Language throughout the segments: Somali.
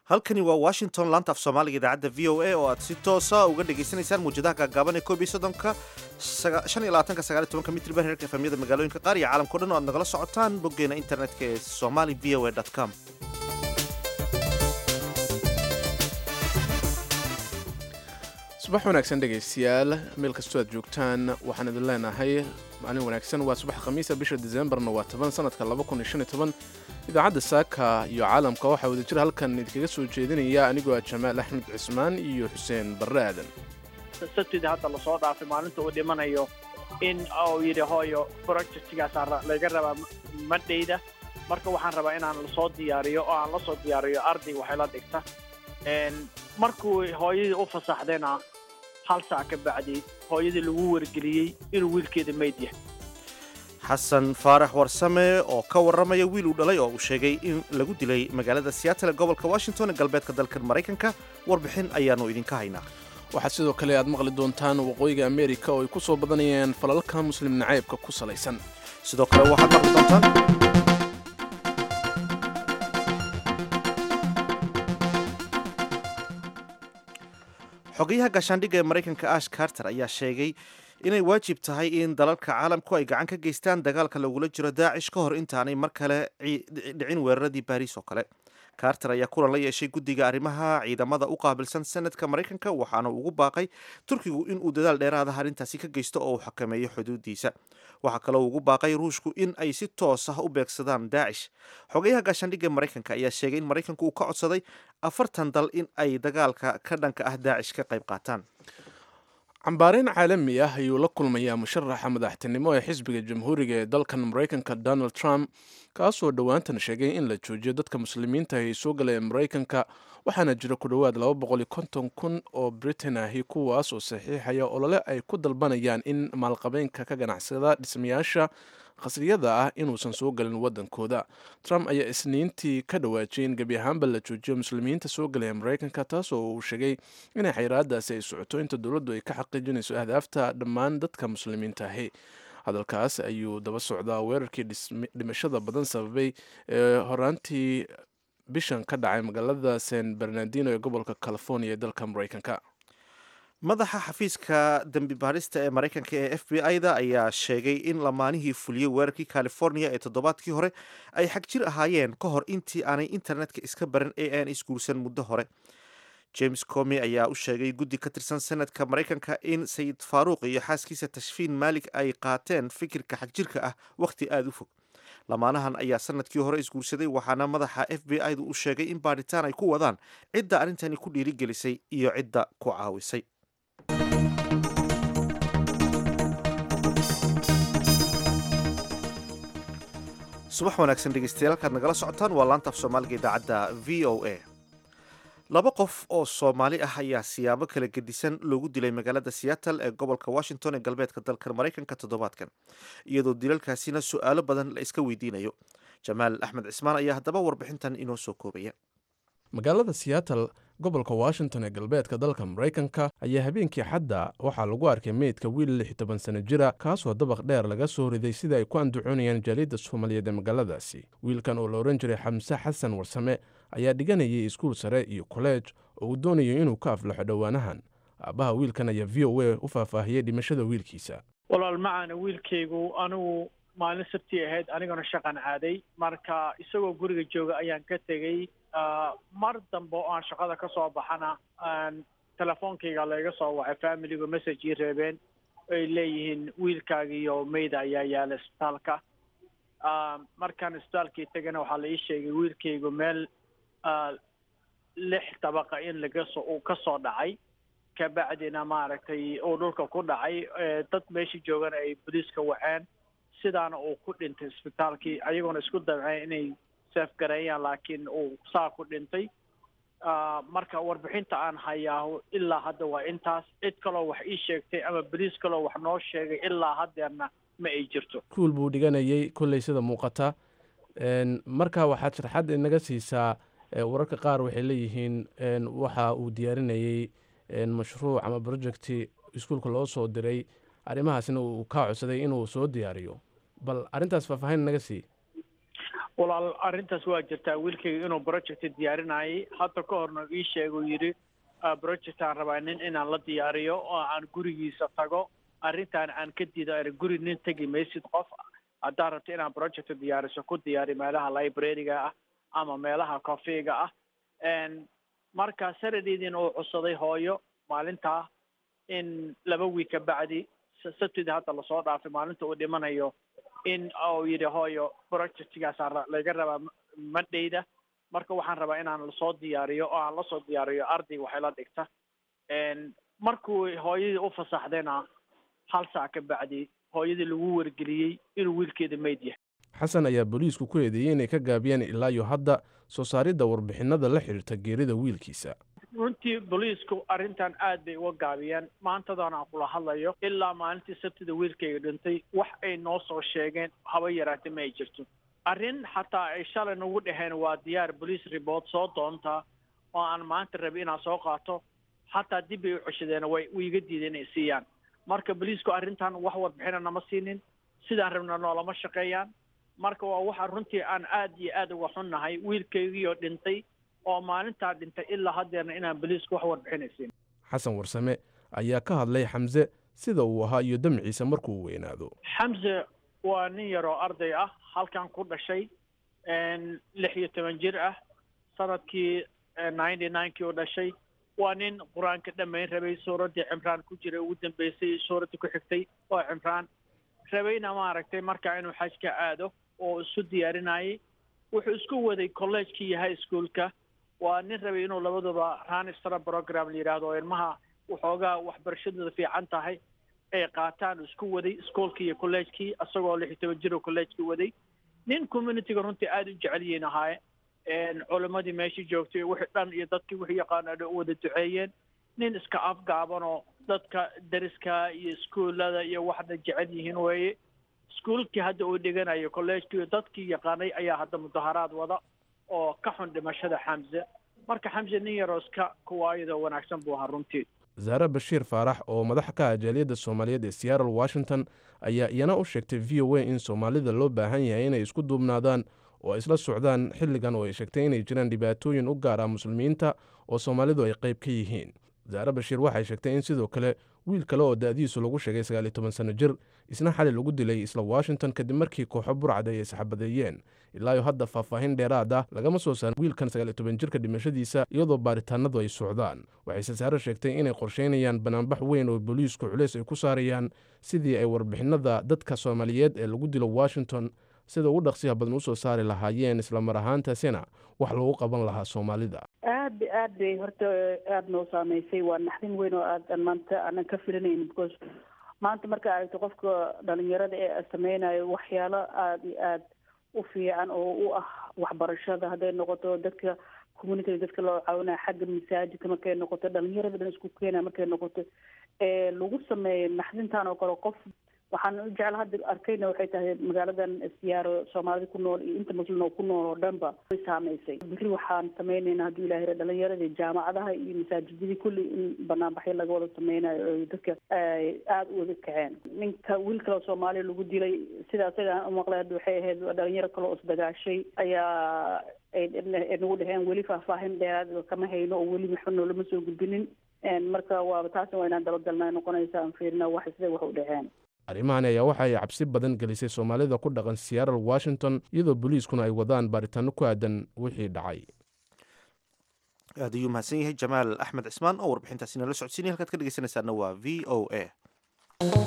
halkani waa washington laanta af soomaaliga idaacadda v o a oo aad si toosa uga dhagaysanaysaan muwjadaha gaagaaban ee koob iyo soddonka shan iyo labaatanka sagaal iyo tobanka mitriban herarka efamyada magaalooyinka qaar iyo caalamkao dhan oo aad nagala socotaan boggeena internetka ee somali v o a com subax wanaagsan dhegaystayaal meel kastoo aad joogtaan waxaan idin leenahay maalin wanaagsan waa subax khamiisa bisha disembarna waa toban sanadka idaacadda saaka iyo caalamka waxaa wadajir halkan idinkaga soo jeedinaya anigoo ah jamaal axmed cismaan iyo xuseen barre aadan sabtida hadda lasoo dhaafay maalinta uu dhimanayo in uu yidhi hooyo projectgaasa laga rabaa madhayda marka waxaan rabaa inaan lasoo diyaariyo oo aan la soo diyaariyo arday waxay la dhigta markuu hooyadii u fasaxdayna hal saac ka bacdi hooyadii lagu wargeliyey inuu wiilkeeda mayd yahay xasan faarax warsame oo ka warramaya wiil uu dhalay oo uu sheegay in lagu dilay magaalada seattle gobolka washington ee galbeedka dalkan maraykanka warbixin ayaannu idinka haynaa waxaa sidoo kale aad maqli doontaan waqooyiga ameerika oo ay ku soo badanayeen falalka muslim nacaybka ku salaysan sidoo kale waxaad maqli doontaan xogayaha gaashaandhigga ee maraykanka ash carter ayaa sheegay inay waajib tahay in dalalka caalamku ay gacan ka geystaan dagaalka lagula jiro daacish ka hor intaanay mar kale dhicin weeraradii baariis oo kale carter ayaa kulan la yeeshay guddiga arrimaha ciidamada u qaabilsan sanadka maraykanka waxaana ugu baaqay turkigu inuu dadaal dheeraada arrintaasi ka geysto oo uu xakameeyo xuduudiisa waxaa kaloo ugu baaqay ruushku in ay si toos ah u beegsadaan daacish xogayaha gaashaandhigga maraykanka ayaa sheegay in maraykanku uu ka codsaday afartan dal in ay dagaalka ka dhanka ah daacish ka qayb qaataan cambaareyn caalami ah ayuu la kulmayaa musharaxa madaxtinimo ee xisbiga jamhuuriga ee dalkan maraykanka donald trump kaasoo dhowaantan sheegay in la joojiyo dadka muslimiinta ay soo galaya maraykanka waxaana jira ku dhowaad kun oo britain ahi kuwaas oo saxiixaya olole ay ku dalbanayaan in maalqabeenka ka ganacsada dhismayaasha khasriyada ah inuusan soo galin wadankooda trump ayaa isniintii ka dhawaajiyay in gebi ahaanba la joojiyo muslimiinta soo galaya maraykanka taasoo uu sheegay inay xayiraadaasi ay socoto inta dowladdu ay ka xaqiijinayso ahdaafta dhammaan dadka muslimiinta ahi hadalkaas ayuu daba socdaa weerarkii dhimashada badan sababay ee horaantii bishan ka dhacay magaalada san bernardino ee gobolka california ee dalka maraykanka madaxa xafiiska dembi baarista ee maraykanka ee f b i da ayaa sheegay in lamaanihii fuliyey weerarkii california ee toddobaadkii hore ay xag jir ahaayeen ka hor intii aanay internetka iska baran ee aan isguursan muddo hore james comi ayaa u sheegay guddi ka tirsan sanadka maraykanka in sayid faaruuq iyo xaaskiisa tashfiin maalik ay qaateen fikirka xagjirka ah wakhti aada u fog lamaanahan ayaa sanadkii hore isguursaday waxaana madaxa f b i du u sheegay in baadhitaan ay ku wadaan cidda arrintani ku dhiirigelisay iyo cidda ku caawisay subax wanaagsan dhegeystayaal halkaad nagala socotaan waa laanta af soomaaliga idaacadda v o a laba qof oo soomaali ah ayaa siyaabo kala gedisan loogu dilay magaalada seattle ee gobolka washington ee galbeedka dalka maraykanka toddobaadkan iyadoo dilalkaasina su-aalo badan la iska weydiinayo jamaal axmed cismaan ayaa haddaba warbixintan inoo soo koobaya magaalada seattle gobolka washington ee galbeedka dalka maraykanka ayaa habeenkii xadda waxaa lagu arkay meydka wiil lix toban sano jira kaasoo dabaq dheer laga soo riday sida ay ku andacoonayaan jaaliyadda soomaaliyeed ee magaaladaasi wiilkan oo la ohan jiray xamse xasan warsame ayaa dhiganayay iskuul sare iyo kolleej oo uu doonayo inuu ka aflaxo dhowaanahan aabbaha wiilkan ayaa v o a u faahfaahiyey dhimashada wiilkiisa walaal macaana wiilkaygu anigu maalin sabtii ahayd aniguna shaqan caaday marka isagoo guriga jooga ayaan ka tegey mar dambe oo aan shaqada ka soo baxana telefoonkayga layga soo wacay familigu message ii reebeen ay leeyihiin wiilkaagiiyo mayda ayaa yaala isbitaalka markaan isbitaalkii tegana waxaa la ii sheegay wiilkaygu meel lix dabaqa in lagasoo uu ka soo dhacay kabacdina maaragtay uu dhulka ku dhacay dad meeshii joogana ay boliiska waceen sidaana uu ku dhintay isbitaalkii ayagoona isku dabceen inay seefgareeyaan laakiin uu saa ku dhintay marka warbixinta aan hayaaho ilaa hadda waa intaas cid kaloo wax ii sheegtay ama boliis kaloo wax noo sheegay ilaa haddeerna ma ay jirto kuul buu dhiganayay kolley sida muuqata marka waxaad sharxad inaga siisaa wararka qaar waxay leeyihiin waxa uu diyaarinayey mashruuc ama projecti iskuulka loo soo diray arrimahaasna uu kaa codsaday inuu soo diyaariyo bal arrintaas faahfaahin naga sii walaal arrintaas waa jirtaa wiilkayga inuu project diyaarinayay hadda ka horna ii sheeguu yidhi project aan rabaa nin inaan la diyaariyo oo aan gurigiisa tago arrintaan aan ka diido ana guri nin tegi maysid qof haddaad rabto inaan project diyaariso ku diyaari meelaha library-ga ah ama meelaha coffeega ah marka saradeydiina uu codsaday hooyo maalintaa in laba wiig ka bacdi sabtidii hadda lasoo dhaafay maalinta uu dhimanayo in uu yidhi hooyo projectgaasa laga rabaa madhayda marka waxaan rabaa inaan lasoo diyaariyo oo aan lasoo diyaariyo ardayga waxay la dhigta markuu hooyadii u fasaxdayna hal saac ka bacdi hooyadii lagu wargeliyey inuu wiilkeeda meyd yahay xasan ayaa booliisku ku eedeeyey inay ka gaabiyeen ilaa iyo hadda soo saaridda warbixinada la xidhiirta geerida wiilkiisa runtii booliisku arrintan aad bay uga gaabiyeen maantadan aan kula hadlayo ilaa maalintii sabtida wiilkayga dhintay wax ay noo soo sheegeen haba yaraatee ma ay jirto arrin xataa ay shalay nagu dhaheen waa diyaar police report soo doontaa oo aan maanta rabi inaan soo qaato xataa dib bay u ceshadeen way iga diideen inay siiyaan marka booliisku arrintan wax warbixina nama siinin sidaan rabna noolama shaqeeyaan marka waa waxa runtii aan aad iyo aad uga xunnahay wiilkaygiioo dhintay oo maalintaa dhintay ilaa haddeerna inaan boliisku wax warbixinaysiin xasan warsame ayaa ka hadlay xamse sida uu ahaa iyo damciisa markuu weynaado xamse waa nin yaroo arday ah halkan ku dhashay lix iyo toban jir ah sanadkii ninety ninekii u dhashay waa nin qur-aanka dhammayn rabay suuraddii cimraan ku jiray ugu dambeysay suuraddii ku xigtay oo cimraan rabayna maaragtay markaa inuu xajka aado oo isu diyaarinayay wuxuu isku waday collegekii iyo high schoolka waa nin rabay inuu labaduba ranistra program la yidhaahdo oo ilmaha waxoogaa waxbarashadooda fiican tahay ay qaataan isku waday schoolkii iyo collegekii isagoo lix iyo toban jir oo collegekii waday nin communityga runtii aada u jecel yihiin ahaaye culimmadii meeshii joogtay wixii dhan iyo dadkii wixii yaqaana dhan u wada duceeyeen nin iska afgaaban oo dadka dariska iyo iskuullada iyo waxna jecel yihiin weeye iskuulkii hadda uu dhiganayo collegekii dadkii yaqaanay ayaa hadda mudaharaad wada oo ka xun dhimashada xamse marka xamse nin yaroo iska kuwaayadoo wanaagsan buu ahaa runtii zaare bashiir faarax oo madax ka ah jaaliyadda soomaaliyeed ee seattle washington ayaa iyana u sheegtay v o a in soomaalida loo baahan yahay inay isku duubnaadaan oo isla socdaan xilligan oo ay sheegtay inay jiraan dhibaatooyin u gaar ah muslimiinta oo soomaalidu ay qayb ka yihiin zaare bashiir waxay sheegtay in sidoo kale wiil kale oo da'diisu lagu sheegay sagaaliyo toban sanno jir isna xali lagu dilay isla washington kadib markii kooxo burcad ay isxabadeeyeen ilaayo hadda faahfaahin dheeraad ah lagama soo saarin wiilkan sagaaliyo toban jirka dhimashadiisa iyadoo baaritaanadu ay socdaan waxayse saare sheegtay inay qorsheynayaan banaanbax weyn oo booliisku culeys ay ku saarayaan sidii ay warbixinada dadka soomaaliyeed ee lagu dilo washington sida ugu dhaqsiyaha badan usoo saari lahaayeen islamar ahaantaasina wax lagu qaban lahaa soomaalida aad ba aad bay horta aada noo saameysay waa naxdin weyn oo aadan maanta aanan ka filinayn because maanta marka aragto qofka dhalinyarada ee sameynayo waxyaalo aada iyo aada u fiican oo u ah waxbarashada hadday noqoto dadka communitiga dadka loo caawinaya xagga masaajidka markay noqoto dhalinyarada dhan isku keenaya markay noqoto ee lagu sameeyo naxdintan oo kale qof waxaan u jecel hadda arkayna waxay tahay magaaladan siyaaro soomaalida ku nool iyo inta muslim oo ku nool oo dhanba way saameysay berri waxaan sameynayna hadduu ilahay ra dhalinyaradii jaamacadaha iyo masaajidadii kulli in banaanbaxyo laga wada sameynayo oo dadka aada u wada kaceen ninka wiil kaleo soomaaliya lagu dilay sida asaga aan umaqlay hadda waxay ahayd dhalinyaro kale oo isdagaashay ayaa ay nagu dhaheen weli faahfaahin dheeraad kama hayno oo weli maxba noolama soo gudbinin marka waaba taasna waa inaan dabagalnaa noqonaysa aan fiirina wax sida wax u dhaceen arrimahani ayaa waxa ay cabsi badan gelisay soomaalida ku dhaqan seattle washington iyadoo booliiskuna ay wadaan baaritaano ku aadan wixii dhacay aad ayuu mahadsan yahay jamaal axmed cismaan oo warbixintaasi nala socodsiinaya halkaad ka dhegeysanaysaana waa v o a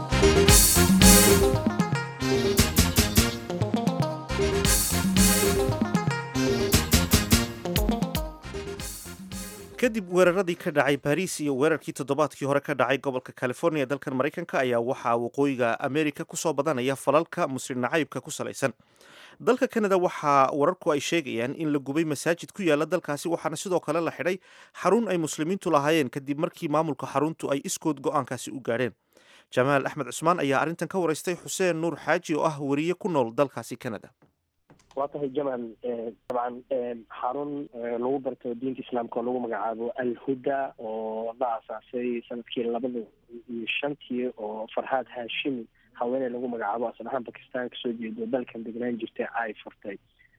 kadib weeraradii ka dhacay baris iyo weerarkii toddobaadkii hore ka dhacay gobolka california dalkan maraykanka ayaa waxaa waqooyiga america kusoo badanaya falalka muslim nacaybka ku salaysan dalka canada waxaa wararku ay sheegayaan in la gubay masaajid ku yaala dalkaasi waxaana sidoo kale la xidhay xarun ay muslimiintu lahaayeen kadib markii maamulka xaruntu ay iskood go-aankaasi u gaadheen jamaal axmed cusmaan ayaa arrintan ka waraystay xuseen nuur xaaji oo ah weriye ku nool dalkaasi canada waa tahay jamal dabcan xarun lagu barto diinta islaamka oo lagu magacaabo alhuda oo la aasaasay sanadkii labada iyo shantii oo farhaad haashimi haweeney lagu magacaabo asal ahaan bakistan kasoo jeedo dalkan degnaan jirtay ay furtay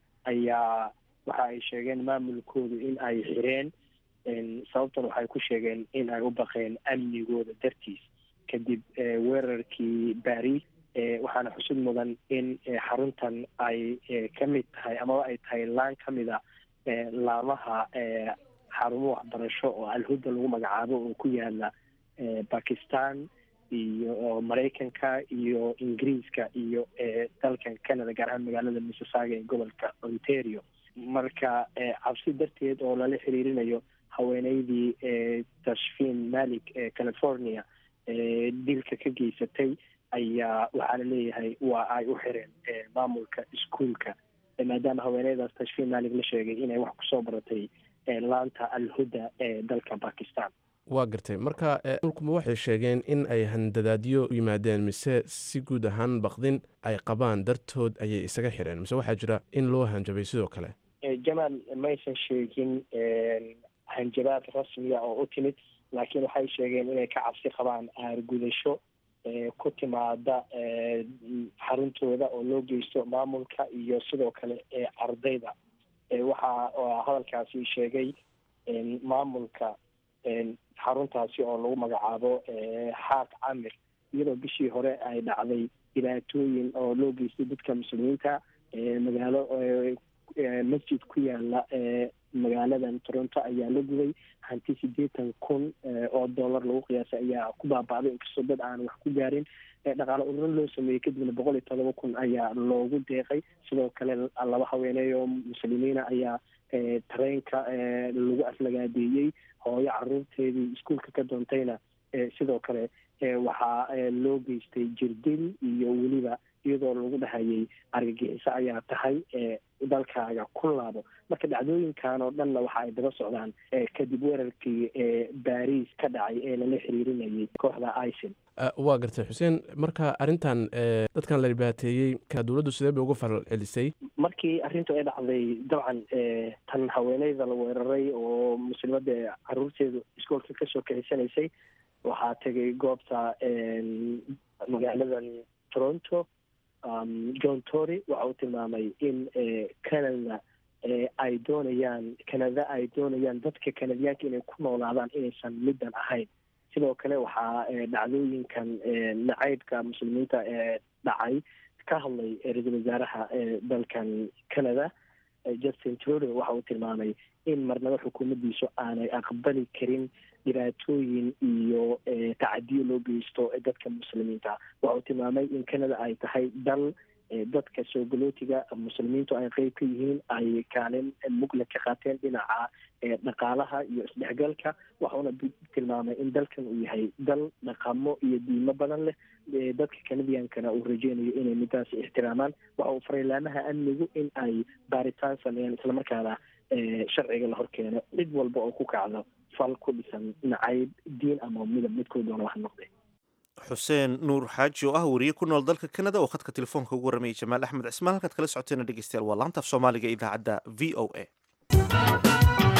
ayaa waxa ay sheegeen maamulkoodu in ay xireen sababtan waxay ku sheegeen in ay u baqeen amnigooda dartiis kadib weerarkii baris waxaana xusud mudan in xaruntan ay ka mid tahay amaba ay tahay laan ka mid a laamaha xarumo waxbarasho oo alhuda lagu magacaabo oo ku yaala bakistan iyo maraykanka iyo ingiriiska iyo dalkan canada gaar ahaan magaalada mississauga ee gobolka ontario marka cabsi darteed oo lala xiriirinayo haweeneydii tashfin malik ee california dilka ka geysatay ayaa waxaa la leeyahay waa ay u xireen maamulka iskuolka maadaama haweeneydaas tashfin malik la sheegay inay wax kusoo baratay laanta alhuda ee dalka bakistan waa gartay marka ulkuma waxay sheegeen in ay handadaadyo u yimaadeen mise si guud ahaan baqdin ay qabaan dartood ayay isaga xireen mise waxaa jira in loo hanjabay sidoo kale jamaal maysan sheegin hanjabaad rasmiya oo u timid laakiin waxay sheegeen inay ka cabsi qabaan aargudasho ku timaada xaruntooda oo loo geysto maamulka iyo sidoo kale ardayda waxa hadalkaasi sheegay maamulka xaruntaasi oo lagu magacaabo xaaq camir iyadoo bishii hore ay dhacday dhibaatooyin oo loo geystay dadka muslimiinta magaalo masjid ku yaala magaaladan toronto ayaa la guday hanti sideetan kun oo dollar lagu qiyaasay ayaa ku baaba'day inkastoo dad aan wax ku gaarin dhaqaale ururin loo sameeyey kadibna boqol iyo todoba kun ayaa loogu deeqay sidoo kale laba haweeney oo muslimiina ayaa tareenka lagu aflagaadeeyey hooyo caruurteedii iskuolka ka doontayna sidoo kale waxaa loo geystay jirdil iyo weliba iyadoo lagu dhahayay argagixiso ayaa tahay dalkaaga ku laabo marka dhacdooyinkan oo dhanna waxa ay daba socdaan kadib weerarkii baris ka dhacay ee lala xiriirinayay kooxda icil waa gartay xuseen marka arrintan dadkan la dhibaateeyey dowladdu sidee bay uga falal celisay markii arrintu ay dhacday dabcan tan haweeneyda la weeraray oo muslimada caruurteedu iskoolka kasoo kaxisanaysay waxaa tegay goobta magaaladan toronto john tory waxa uu tilmaamay in canada ay doonayaan canada ay doonayaan dadka canadiyaanka inay ku noolaadaan inaysan middan ahayn sidoo kale waxaa dhacdooyinkan nacaybka muslimiinta ee dhacay ka hadlay ra-iisul wasaaraha dalkan canada justin trudeau waxa uu tilmaamay in marnaba xukuumaddiisu aanay aqbali karin dhibaatooyin iyo tacadiyo loo geysto dadka muslimiinta waxa uu tilmaamay in canada ay tahay dal dadka soo galootiga muslimiintu ay qeyb ka yihiin ay kaalin mugla ka qaateen dhinaca dhaqaalaha iyo isdhexgalka waxauna tilmaamay in dalkan uu yahay dal dhaqamo iyo diimo badan leh dadka canadiankana uu rajeynayo inay midaas ixtiraamaan waxa uu faray laamaha amnigu in ay baaritaan sameeyaan islamarkaana sharciga la horkeeno cid walba oo ku kacdo fal ku dhisan nacayb diin ama midab midkoo doona wax noqday xuseen nuur xaaji oo ah wariye ku nool dalka canada oo khadka telefoonka ugu waramayay jamaal axmed cismaan halkaad kala socoteena dhegeystayaal waa laantaaf soomaaliga idaacadda v o a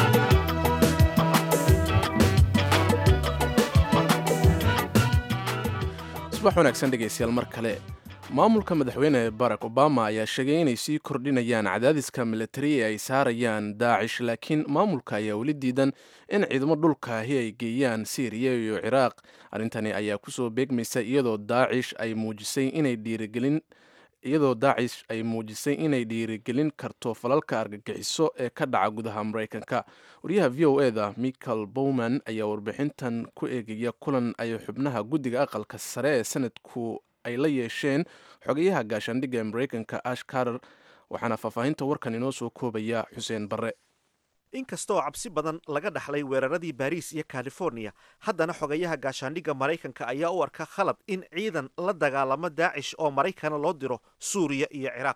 subax wanaagsan dhegeystayaal mar kale maamulka madaxweyne barack obama ayaa sheegay inay sii kordhinayaan cadaadiska militari ee ay saarayaan daacish laakiin maamulka ayaa weli diidan in ciidamo dhulkaahi ay geeyaan syriya iyo ciraaq arrintani ayaa kusoo beegmaysa iyadoo daacish ay muujisay inay dhiirigelin iyadoo daacish ay muujisay inay dhiirigelin karto falalka argagixiso ee ka dhaca gudaha maraykanka wariyaha v o e da michael bowman ayaa warbixintan ku eegaya kulan ay xubnaha guddiga aqalka sare ee sanadku ay la yeesheen xogayaha gaashaandhigga ee maraykanka ash carter waxaana faahfaahinta warkan inoo soo koobaya xuseen barre inkasta oo cabsi badan laga dhaxlay weeraradii baariis iyo californiya haddana xogayaha gaashaandhigga maraykanka ayaa u arka khalad in ciidan la dagaalamo daacish oo maraykana loo diro suuriya iyo ciraaq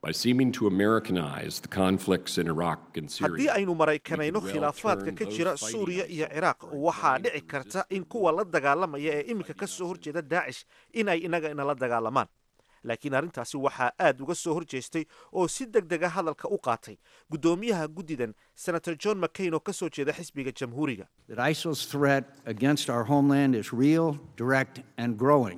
haddii aynu maraykanayno khilaafaadka ka jira suuriya iyo ciraaq waxaa dhici karta in kuwa la dagaalamaya ee iminka ka soo horjeeda daacish in ay inaga inala dagaalamaan laakiin arrintaasi waxaa aad uga soo horjeestay oo si deg dega hadalka u qaatay guddoomiyaha guddidan senator john mccain oo ka soo jeeda xisbiga jamhuuriga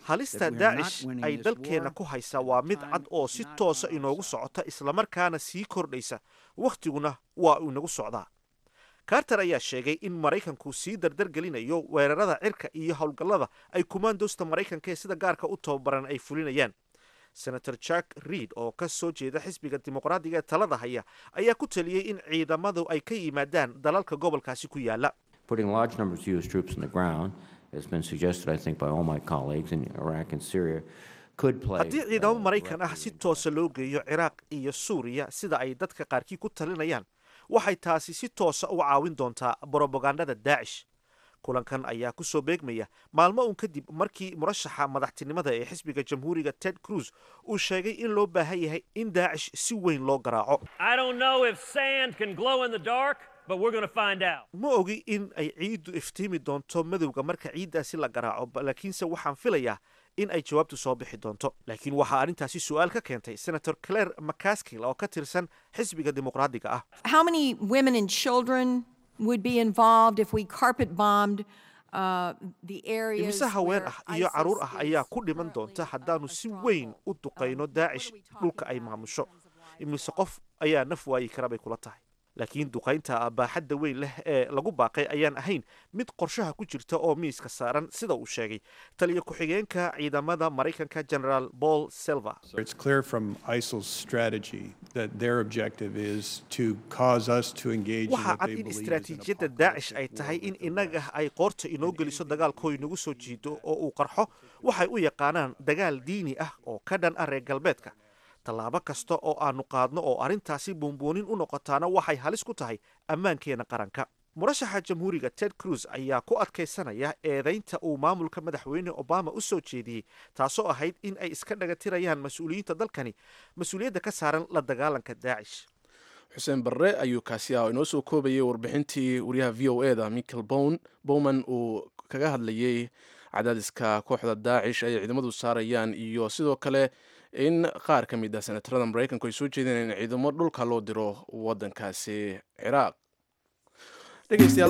halista daacish ay dalkeenna ku haysaa waa mid cad oo si toosa inoogu socota islamarkaana sii kordhaysa wakhtiguna waa uu inagu socdaa carter ayaa sheegay in maraykanku sii dardargelinayo weerarada cirka iyo howlgallada ay kumaandoosta maraykanka ee sida gaarka u tababaran ay fulinayaan senator jack reid oo ka soo jeeda xisbiga dimuqraadiga ee talada haya ayaa ku taliyey in ciidamadu ay ka yimaadaan dalalka gobolkaasi ku yaala Putting large numbers of U.S. troops on the ground has been suggested, I think, by all my colleagues in Iraq and Syria. Could play, haddii ciidamo uh, maraykan ah si toosa loo geeyo ciraaq iyo suuriya sida ay dadka qaarkii ku talinayaan waxay taasi si toosa u caawin doontaa brobagandada daacish kulankan ayaa ku soo beegmaya maalmo uun kadib markii murashaxa madaxtinimada ee xisbiga jamhuuriga ted cruz uu sheegay in loo baahan yahay in daacish si weyn loo garaaco I don't know if sand can glow in the dark, but we're going to find out. ma ogi in ay ciiddu iftiimi doonto madowga marka ciiddaasi la garaaco ba- laakiinse waxaan filayaa in ay jawaabtu soo bixi doonto laakiin waxaa arrintaasi su-aal ka keentay senator claire mccaskill oo ka tirsan xisbiga dimuqraadiga ah How many women and children would be involved if we carpet bombed uh, the areas? imise haween where ah iyo caruur ISIS ah ayaa is ku dhiman currently doonta have haddaanu a si weyn u stronghold? duqayno Um, what daacish are we talking dhulka ay about in maamusho terms of lives? imise qof ayaa naf waayi kara bay kula tahay laakiin duqaynta baaxadda weyn leh ee lagu baaqay ayaan ahayn mid qorshaha ku jirta oo miiska saaran sida uu sheegay taliya ku-xigeenka ciidamada maraykanka generaal paul selva It's clear from ISIL's strategy that their objective is to cause us to engage in waxaa what cad they in believe is an istaraatiijiyadda daacish ay apocalyptic tahay war in with innaga Iraq. ay qoorta inoo geliso dagaalkoo inagu soo jiido oo uu qarxo waxay u yaqaanaan dagaal diini ah oo ka dhan ah reer galbeedka tallaabo kasta oo aanu qaadno oo arrintaasi buunbuunin u noqotaana waxay halis ku tahay ammaankeena qaranka murashaxa jamhuuriga ted cruz ayaa ku adkaysanaya eedaynta uu maamulka madaxweyne obama u soo jeediyey taasoo ahayd in ay iska dhagatirayaan mas-uuliyiinta dalkani mas-uuliyadda ka saaran la dagaalanka daacish xuseen barre ayuu kaasi ah oo inoo soo koobayay warbixintii wariyaha v o e da michael bown bowman uu kaga hadlayey cadaadiska kooxda daacish ay ciidamadu saarayaan iyo sidoo kale in qaar ka mid ah senatarada maraykanku ay soo jeedeen in ciidamo dhulka loo diro wadankaasi ciraaq dhegeystayaal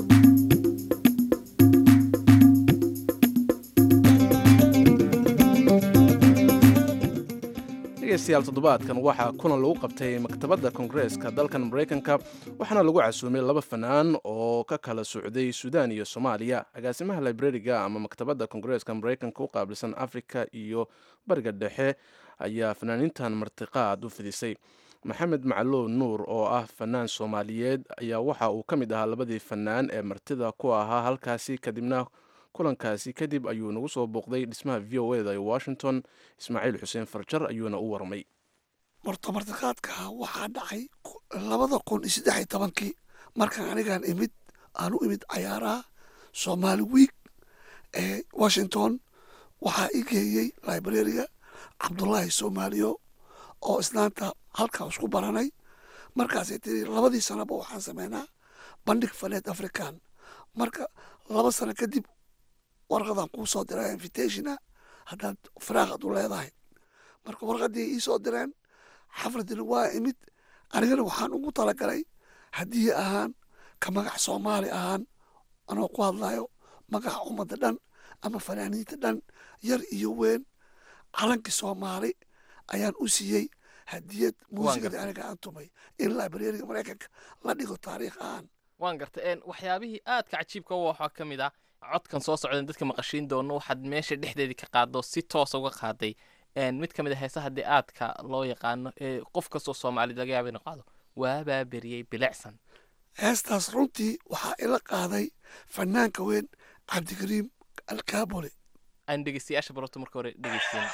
dhegeystayaal toddobaadkan waxaa kulan lagu qabtay maktabadda koongareeska dalkan maraykanka waxaana lagu casuumay laba fanaan oo ka kala socday suudaan iyo soomaaliya agaasimaha librariga ama maktabadda koongareeska maraykanka u qaabilsan afrika iyo bariga dhexe ayaa fanaaniintan martiqaad u fidisay maxamed macalow nuur oo ah fanaan soomaaliyeed ayaa waxa uu ka mid ahaa labadii fanaan ee martida ku ahaa halkaasi kadibna kulankaasi kadib ayuu nagu soo booqday dhismaha v o eda ee washington ismaaciil xuseen farjar ayuuna u warmay marto martiqaadka waxaa dhacay labada kun iyo saddex iyo tobankii markaan anigaan imid aan u imid cayaaraha soomaali wiig ee washington waxaa i geeyey librariga cabdullaahi soomaaliyo oo islaanta halkaa isku baranay markaasay tiri labadii sanaba waxaan sameynaa bandhig faneed african marka laba sano kadib warqadan kuu soo diraa invitationa haddaad firaaqad u leedahay marka warqadii ii soo direen xafladina waa imid anigana waxaan ugu talagalay haddii ahaan ka magac soomaali ahaan anoo ku hadlayo magaca ummadda dhan ama fanaaniinta dhan yar iyo weyn calankii soomaali ayaan u siiyey hadiyad muusikadii aniga aan tumay in librariga maraykanka la dhigo taariikh ahaan waan gartay waxyaabihii aadka cajiibka u waxaa ka mid ah codkan soo socdan dadka maqashiin doono waxaad meesha dhexdeedii ka qaado si toosa uga qaaday mid ka mid a heesaha haddii aadka loo yaqaano ee qof kastoo soomaalid laga yaaba inu qaado waabaa beriyey bilicsan heestaas runtii waxaa ila qaaday fanaanka weyn cabdikariim alkaabole aan dhegeystayaasha baroto marka hore dhegeysin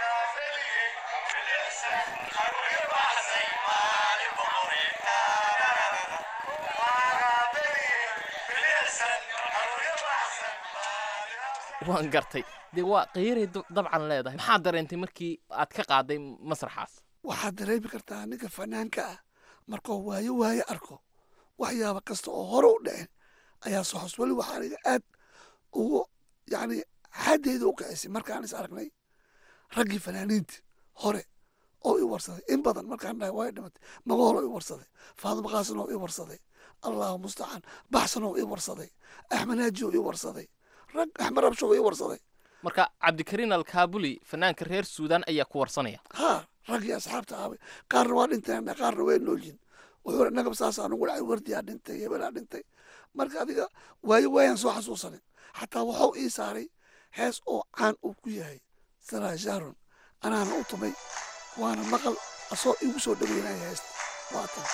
waan gartay dee waa qiiray dabcan leedahay maxaa dareentay markii aad ka qaaday masraxaas waxaad dareemi kartaa ninka fanaanka ah markuu waayo waayo arko waxyaaba kasta oo hore u dhacen ayaa soo xos weli waxaa aniga aad ugu yacni xaddeyda u kicisay markaan is aragnay raggii fanaaniinta hore oo i warsaday in badan markaan dhahay waa dhimatay magool oo i warsaday faadimo qaasin oo i warsaday allahu mustacaan baxsan oo i warsaday axmed haaji oo i warsaday rag axmed rabsho oo i warsaday marka cabdikariin alkaabuli fanaanka reer suudaan ayaa ku warsanaya ha raggii asxaabta aabay qaarna waa dhinteen qaarna way noolyihin wuxuu nagab saasaa nugu dhacay wardiyaa dhintay hebelaa dhintay marka adiga waayo waayaan soo xasuusanin xataa waxuu ii saaray hees oo caan uu ku yahay saraa sharon anaana u tumay waana maqal asoo igu soo dhaweynaya heesta waatan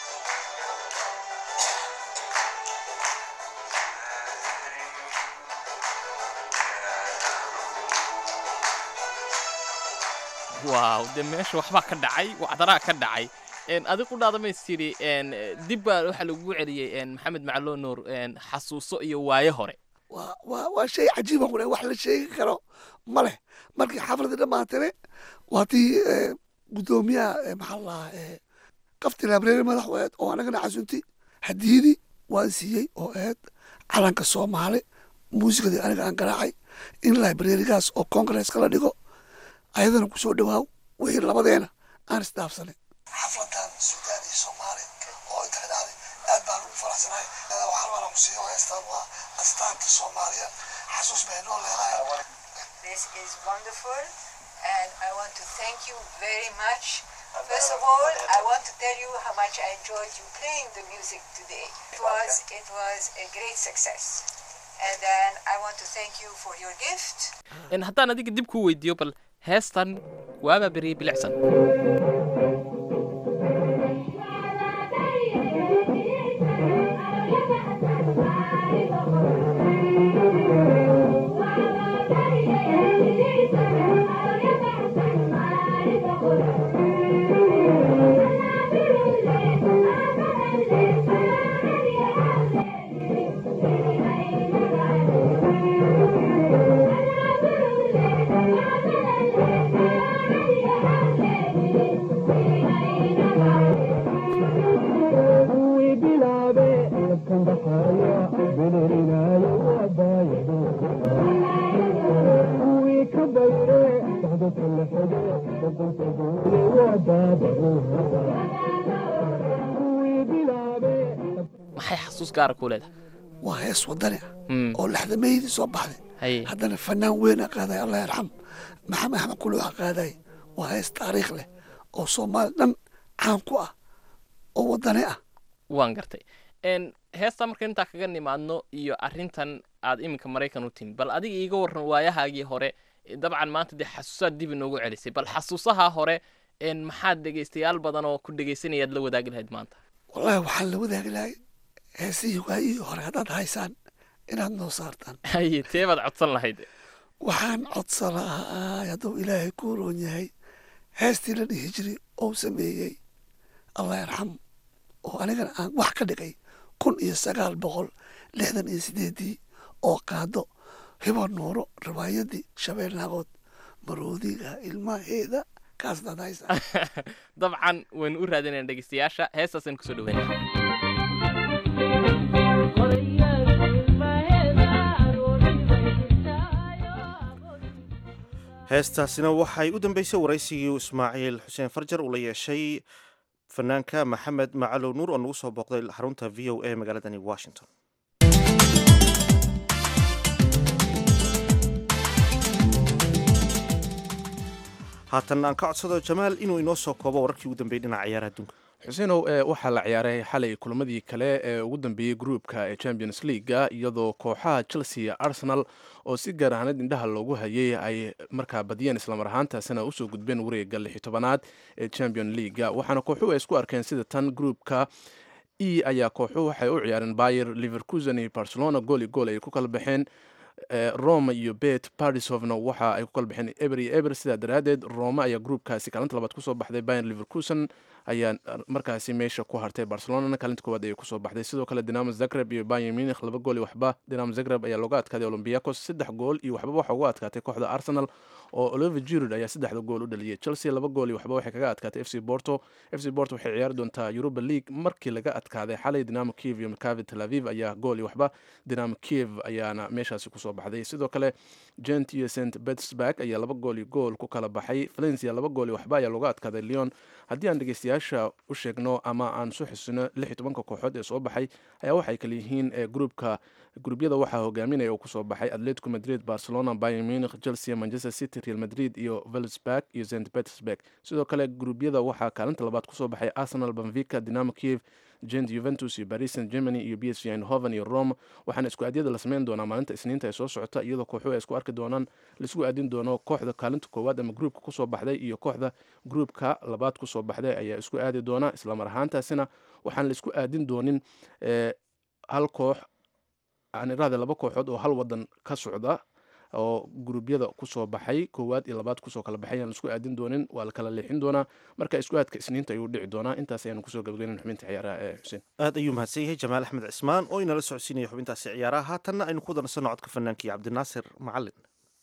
waaw dee meesha waxbaa ka dhacay wacdaraa ka dhacay adig qudhaada mays tidhi dib baa waxaa lagugu celiyey maxamed macaloo nuur xasuuso iyo waaye hore waa waa waa shay cajiiba qure wax la sheegi karo ma leh markii xafladii dhammaatane waa tii guddoomiyaha maxaa la dhahaa qafti labreeri madaxweed oo anagana casunti hadiyadii waan siiyey oo ahayd calanka soomaali muusikadii aniga aan garaacay in librarigaas oo congresska la dhigo ayadana ku soo dhawaaw wixii labadeena aan isdhaafsanay xafladan suudaan iyo soomaali oo inta ka dhacday aad baan ugu faraxsanahay waxaan waana ku siiyo heestaan waa astaanta soomaaliya xasuus bay noo leedahay This is wonderful, and I want to thank you very much. First of all, I want to tell you how much I enjoyed you playing the music today. It was it was a great success, and then I want to thank you for your gift. haddaan adiga dib kuu weydiiyo bal heestan waabaa beriyey bilicsan maxay xasuus gaara kuu leedahay waa hees wadani ah oo laxdameydii soo baxday haddana fanaan weyna qaaday allah yarxam maxamed axmed kuluuxa qaaday waa hees taariikh leh oo soomaali dhan caan ku ah oo wadani ah waan gartay heestaa marka intaa kaga nimaadno iyo arrintan aad iminka maraykan u timi bal adiga iiga warran waayahaagii hore dabcan maanta dee xasuusaad dib inoogu celisay bal xasuusaha hore maxaad dhegaystayaal badan oo ku dhegaysanayaad la wadaagi lahayd maanta wallahi waxaan la wadaagi lahay heesihii waayihii hore haddaad haysaan inaad noo saartaan haye tee baad codsan lahayd waxaan codsan lahaa hadduu ilaahay ku roon yahay heestii la dhihi jiray oo sameeyey allah yarxam oo anigana aan wax ka dhigay kun iyo sagaal boqol lixdan iyo sideedii oo qaado hibo nuuro riwaayadii shabeel naagood maroodiga ilmaheeda kaasdaad haysaa dabcan waynu u raadinayna dhegeystayaasha heestaasaynu kusoo dhaweynaa heestaasina waxay u dambeysay waraysigii ismaaciil xuseen farjar uu la yeeshay fanaanka maxamed macalow nuur oo nagu soo booqday xarunta v o a magaaladani washington haatan aan ka codsado jamaal inuu inoo soo koobo wararkii ugu dambeeyey dhinaca ciyaaraha adduunka xuseenow waxaa la ciyaaray xalay kulamadii kale ee ugu dambeeyey gruupka ee champions leaguea iyadoo kooxaha chelsea iyo arsenal oo si gaar ahaaneed indhaha loogu hayay ay markaa badiyeen islamar ahaantaasina usoo gudbeen wareega lixi tobanaad ee champion leaguea waxaana kooxuhu ay isku arkeen sida tan gruupka e ayaa kooxuhu waxay u ciyaareen bayer liverkusen iyo barcelona gooli gool ay ku kala baxeen roma iyo bet parisovna waxa ay ku kala baxeen eber iyo eber sidaa daraaddeed roma ayaa gruupkaasi kaalinta labaad kusoo baxday bayer liverkusen ayaa markaasi meesha ku hartay barcelonana kaalinta koowaad ayay kusoo baxday sidoo kale dinamo zagreb iyo bayer munich laba gool iyo waxba dinamo zagreb ayaa looga adkaaday olympiacos saddex gool iyo waxba waxa uga adkaatay kooxda arsenal oo oliver giroud ayaa saddexda gool u dhaliyay chelsea laba gool iyo waxba waxay kaga adkaatay f c porto f c porto waxay ciyaari doontaa europa league markii laga adkaaday xalay dinamo kiev iyo maccavi tel aviv ayaa gool iyo waxba dinamo kiev ayaana meeshaasi kusoo baxday sidoo kale gent iyo st petersburg ayaa laba gool iyo gool ku kala baxay valencia laba gool iyo waxba ayaa looga adkaaday leon haddii aan dhegeystayaa dhegeystayaasha u sheegno ama aan soo xusino lix iyo tobanka kooxood ee soo baxay ayaa waxay kala yihiin gruupka gruubyada waxaa hogaaminaya uu kusoo baxay atletico madrid barcelona bayern munich chelsea manchester city real madrid iyo velsberg iyo st petersburg sidoo kale gruubyada waxaa kaalinta labaad kusoo baxay arsenal benfica dinamo kiev gent juventus iyo paris saint germany iyo b s v eindhoven iyo rome waxaana isku aadyada la sameyn doonaa maalinta isniinta ee soo socota iyadoo kooxuhu ay isku arki doonaan laisku aadin doono kooxda kaalinta koowaad ama gruupka kusoo baxday iyo kooxda gruupka labaad kusoo baxday ayaa isku aadi doona islamar ahaantaasina waxaan la isku aadin doonin hal koox aan iraahda laba kooxood oo hal wadan ka socda oo guruubyada kusoo baxay koowaad iyo labaad kusoo kala baxay aan laisku aadin doonin waa la kala leexin doonaa marka isku aadka isniinta ayuu dhici doonaa intaas ayaanu kusoo gabageynan xubinta ciyaaraha ee xuseen aad ayuu mahadsan yahay jamaal axmed cismaan oo inala socodsiinaya xubintaasi ciyaaraha haatanna aynu ku danasano codka fanaanka iyo cabdinaasir macalin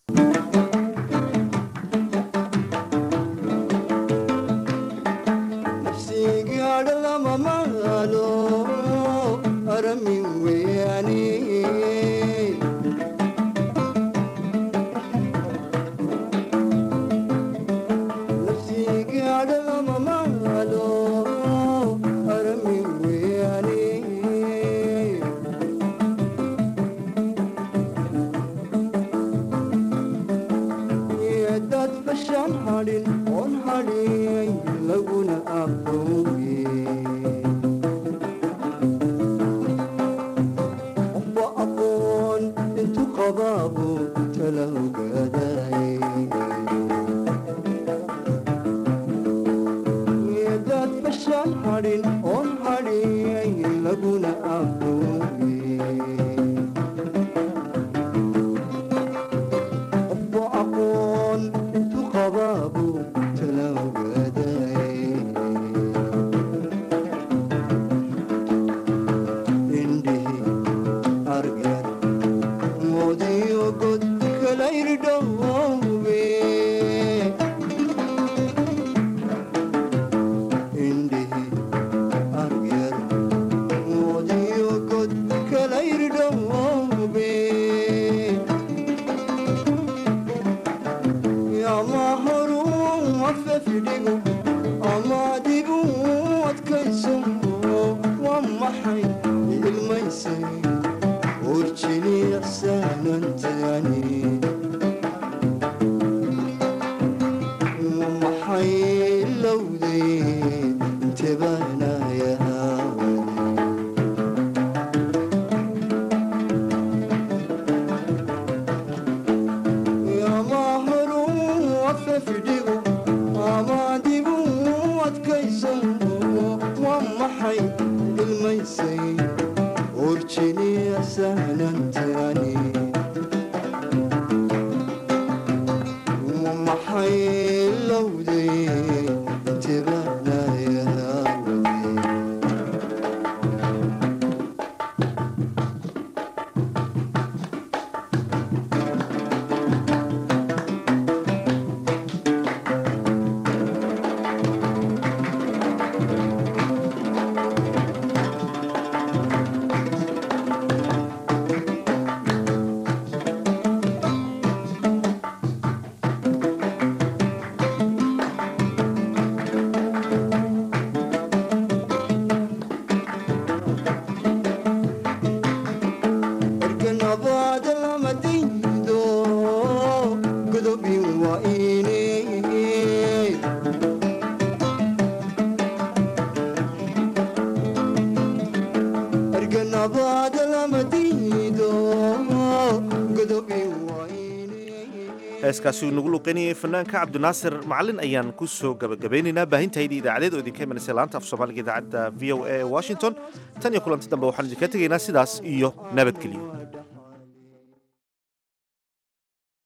heeskaasi uu nagu luqeynayay fanaanka cabdinaasir macalin ayaan ku soo gabagabaynaynaa baahintahaydii idaacadeed oo idinka imanaysa laanta af soomaaliga idaacadda v o a ee washington tan iyo kulanti dambe waxaan idinka tegaynaa sidaas iyo nabadgelyo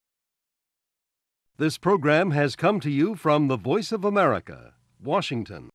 This program has come to you from the Voice of America, Washington.